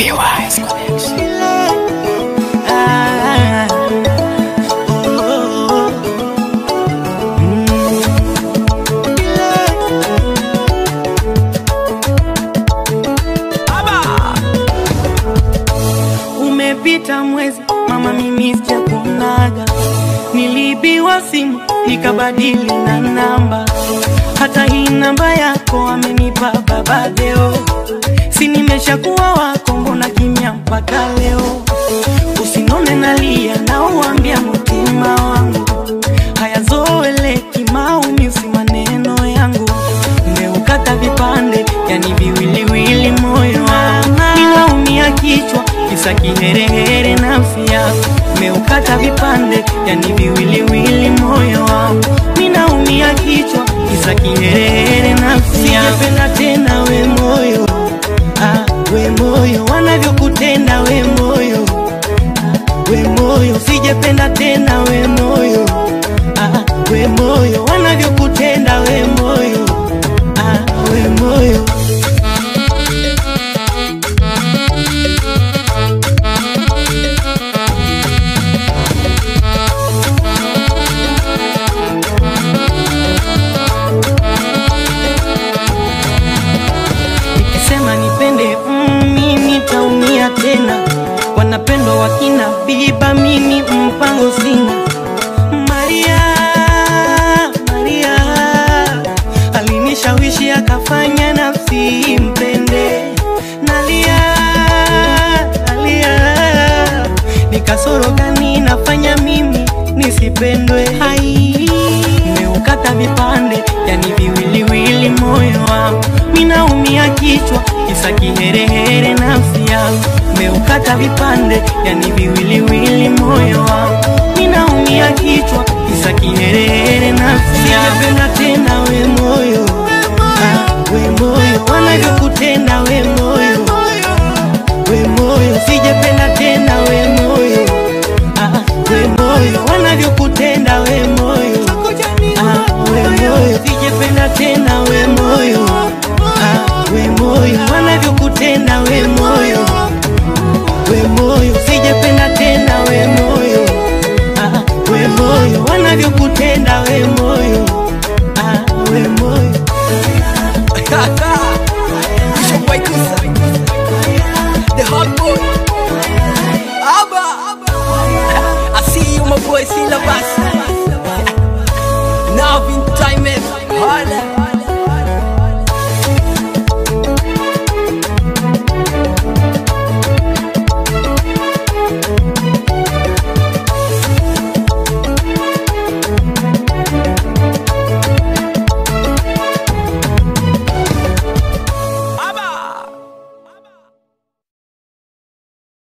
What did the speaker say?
PY's Connection. Ah, oh, oh, oh. Mm. Umepita mwezi mama, mimi sijakuonaga. Niliibiwa simu nikabadili na namba, hata hii namba yako amenipa baba Deo. Si nimeshakuwa wako, mbona kimya mpaka leo? Usinone nalia na uambia mtima wangu hayazoeleki, maumizi maneno yangu umeukata vipande, yani viwiliwili moyo wangu ninaumia kichwa kisa kiherehere nafsi yako umeukata vipande, yani viwiliwili moyo wangu ninaumia kichwa kisa kiherehere nafsi yako sijapenda tena we moyo ah, we moyo wanavyokutenda we moyo we moyo sijapenda tena we moyo ah, we moyo wanavyokutenda we moyo ah, we moyo nikisema nipende mm, mimi taumia tena wanapendwa wakina biba mimi mpango sina maria maria alinishawishi akafanya nafsi mpende nalia nalia nikasoro gani nafanya mimi nisipendwe hai meukata vipande yani viwiliwili moyo wangu minaumia kichwa kisa kiherehere nafsi yangu meukata vipande yani viwiliwili moyo wangu minaumia kichwa kisa kiherehere nafsi yangu Sijapenda tena we moyo ah, we moyo wanavyokutenda we moyo